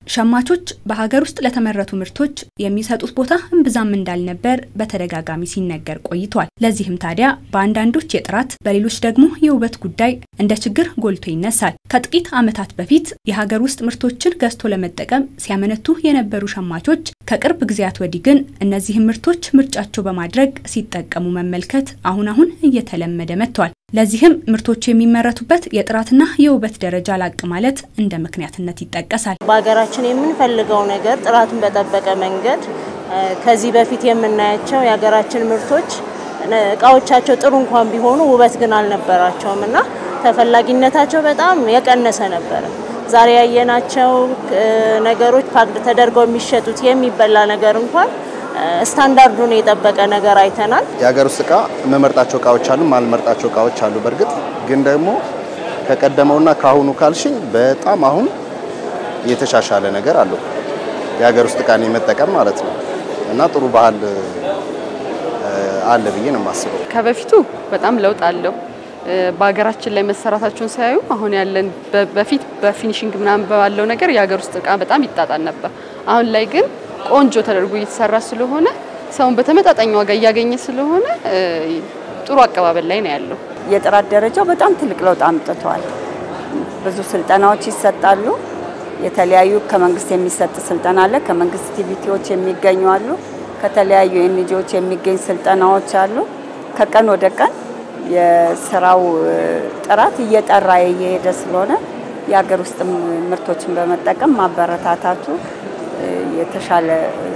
ሸማቾች በሀገር ውስጥ ለተመረቱ ምርቶች የሚሰጡት ቦታ እምብዛም እንዳልነበር በተደጋጋሚ ሲነገር ቆይቷል። ለዚህም ታዲያ በአንዳንዶች የጥራት በሌሎች ደግሞ የውበት ጉዳይ እንደ ችግር ጎልቶ ይነሳል። ከጥቂት ዓመታት በፊት የሀገር ውስጥ ምርቶችን ገዝቶ ለመጠቀም ሲያመነቱ የነበሩ ሸማቾች ከቅርብ ጊዜያት ወዲህ ግን እነዚህን ምርቶች ምርጫቸው በማድረግ ሲጠቀሙ መመልከት አሁን አሁን እየተለመደ መጥቷል። ለዚህም ምርቶቹ የሚመረቱበት የጥራትና የውበት ደረጃ ላቅ ማለት እንደ ምክንያትነት ይጠቀሳል። በሀገራችን የምንፈልገው ነገር ጥራቱን በጠበቀ መንገድ ከዚህ በፊት የምናያቸው የሀገራችን ምርቶች እቃዎቻቸው ጥሩ እንኳን ቢሆኑ ውበት ግን አልነበራቸውም እና ተፈላጊነታቸው በጣም የቀነሰ ነበረ። ዛሬ ያየናቸው ነገሮች ፓክድ ተደርገው የሚሸጡት የሚበላ ነገር እንኳን ስታንዳርዱን የጠበቀ ነገር አይተናል። የሀገር ውስጥ እቃ የምመርጣቸው እቃዎች አሉ፣ ማልመርጣቸው እቃዎች አሉ። በእርግጥ ግን ደግሞ ከቀደመውና ከአሁኑ ካልሽኝ በጣም አሁን የተሻሻለ ነገር አለው የሀገር ውስጥ እቃን የመጠቀም ማለት ነው እና ጥሩ ባህል አለ ብዬ ነው የማስበው። ከበፊቱ በጣም ለውጥ አለው። በሀገራችን ላይ መሰራታቸውን ሳያዩ አሁን ያለን በፊት በፊኒሽንግ ምናምን ባለው ነገር የሀገር ውስጥ እቃ በጣም ይጣጣል ነበር። አሁን ላይ ግን ቆንጆ ተደርጎ እየተሰራ ስለሆነ ሰውን በተመጣጣኝ ዋጋ እያገኘ ስለሆነ ጥሩ አቀባበል ላይ ነው ያለው። የጥራት ደረጃው በጣም ትልቅ ለውጥ አምጥቷል። ብዙ ስልጠናዎች ይሰጣሉ። የተለያዩ ከመንግስት የሚሰጥ ስልጠና አለ። ከመንግስት ቲቪቲዎች የሚገኙ አሉ። ከተለያዩ ኤንጂዎች የሚገኝ ስልጠናዎች አሉ። ከቀን ወደ ቀን የስራው ጥራት እየጠራ እየሄደ ስለሆነ የሀገር ውስጥ ምርቶችን በመጠቀም ማበረታታቱ የተሻለ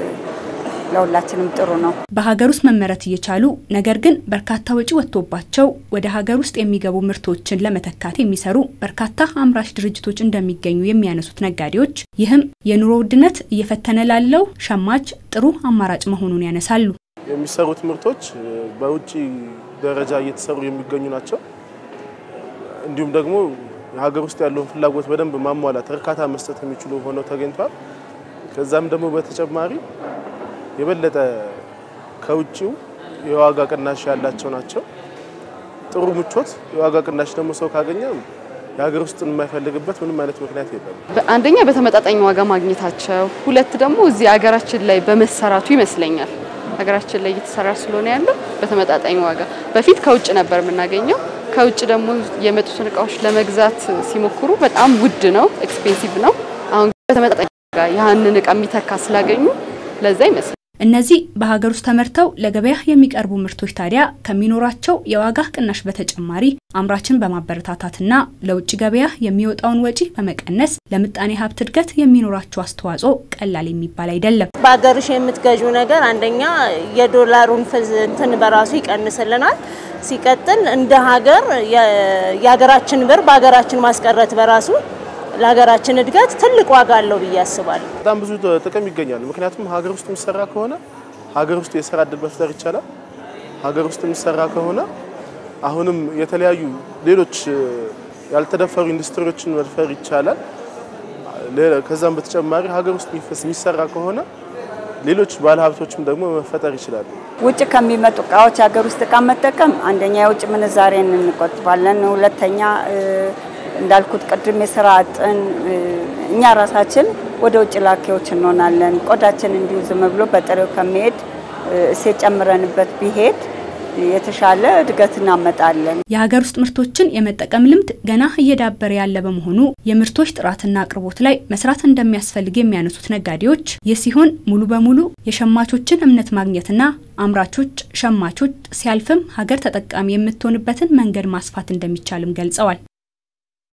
ለሁላችንም ጥሩ ነው። በሀገር ውስጥ መመረት እየቻሉ ነገር ግን በርካታ ወጪ ወጥቶባቸው ወደ ሀገር ውስጥ የሚገቡ ምርቶችን ለመተካት የሚሰሩ በርካታ አምራች ድርጅቶች እንደሚገኙ የሚያነሱት ነጋዴዎች፣ ይህም የኑሮ ውድነት እየፈተነ ላለው ሸማች ጥሩ አማራጭ መሆኑን ያነሳሉ። የሚሰሩት ምርቶች በውጭ ደረጃ እየተሰሩ የሚገኙ ናቸው። እንዲሁም ደግሞ የሀገር ውስጥ ያለውን ፍላጎት በደንብ ማሟላት፣ እርካታ መስጠት የሚችሉ ሆነው ተገኝቷል። ከዛም ደግሞ በተጨማሪ የበለጠ ከውጭው የዋጋ ቅናሽ ያላቸው ናቸው። ጥሩ ምቾት፣ የዋጋ ቅናሽ ደግሞ ሰው ካገኘ የሀገር ውስጥን የማይፈልግበት ምንም አይነት ምክንያት የለም። አንደኛ በተመጣጣኝ ዋጋ ማግኘታቸው፣ ሁለት ደግሞ እዚህ ሀገራችን ላይ በመሰራቱ ይመስለኛል ሀገራችን ላይ እየተሰራ ስለሆነ ያለው በተመጣጣኝ ዋጋ። በፊት ከውጭ ነበር የምናገኘው። ከውጭ ደግሞ የመጡትን እቃዎች ለመግዛት ሲሞክሩ በጣም ውድ ነው፣ ኤክስፔንሲቭ ነው። አሁን በተመጣጣኝ ዋጋ ያህንን እቃ የሚተካ ስላገኙ ለዛ ይመስላል። እነዚህ በሀገር ውስጥ ተመርተው ለገበያ የሚቀርቡ ምርቶች ታዲያ ከሚኖራቸው የዋጋ ቅናሽ በተጨማሪ አምራችን በማበረታታትና ለውጭ ገበያ የሚወጣውን ወጪ በመቀነስ ለምጣኔ ሀብት እድገት የሚኖራቸው አስተዋጽኦ ቀላል የሚባል አይደለም። በሀገርሽ የምትገዡ ነገር አንደኛ የዶላሩን እንትን በራሱ ይቀንስልናል። ሲቀጥል እንደ ሀገር የሀገራችን ብር በሀገራችን ማስቀረት በራሱ ለሀገራችን እድገት ትልቅ ዋጋ አለው ብዬ አስባለሁ። በጣም ብዙ ጥቅም ይገኛል። ምክንያቱም ሀገር ውስጥ የሚሰራ ከሆነ ሀገር ውስጥ የስራ እድል መፍጠር ይቻላል። ሀገር ውስጥ የሚሰራ ከሆነ አሁንም የተለያዩ ሌሎች ያልተደፈሩ ኢንዱስትሪዎችን መድፈር ይቻላል። ከዛም በተጨማሪ ሀገር ውስጥ የሚሰራ ከሆነ ሌሎች ባለሀብቶችም ደግሞ መፈጠር ይችላሉ። ውጭ ከሚመጡ እቃዎች ሀገር ውስጥ እቃ መጠቀም አንደኛ የውጭ ምንዛሬን እንቆጥባለን፣ ሁለተኛ እንዳልኩት ቅድም የስራ አጥን እኛ ራሳችን ወደ ውጭ ላኪዎች እንሆናለን። ቆዳችን እንዲሁ ዝም ብሎ በጥሬው ከሚሄድ እሴት ጨምረንበት ቢሄድ የተሻለ እድገት እናመጣለን። የሀገር ውስጥ ምርቶችን የመጠቀም ልምድ ገና እየዳበረ ያለ በመሆኑ የምርቶች ጥራትና አቅርቦት ላይ መስራት እንደሚያስፈልግ የሚያነሱት ነጋዴዎች፣ ይህ ሲሆን ሙሉ በሙሉ የሸማቾችን እምነት ማግኘትና አምራቾች፣ ሸማቾች ሲያልፍም ሀገር ተጠቃሚ የምትሆንበትን መንገድ ማስፋት እንደሚቻልም ገልጸዋል።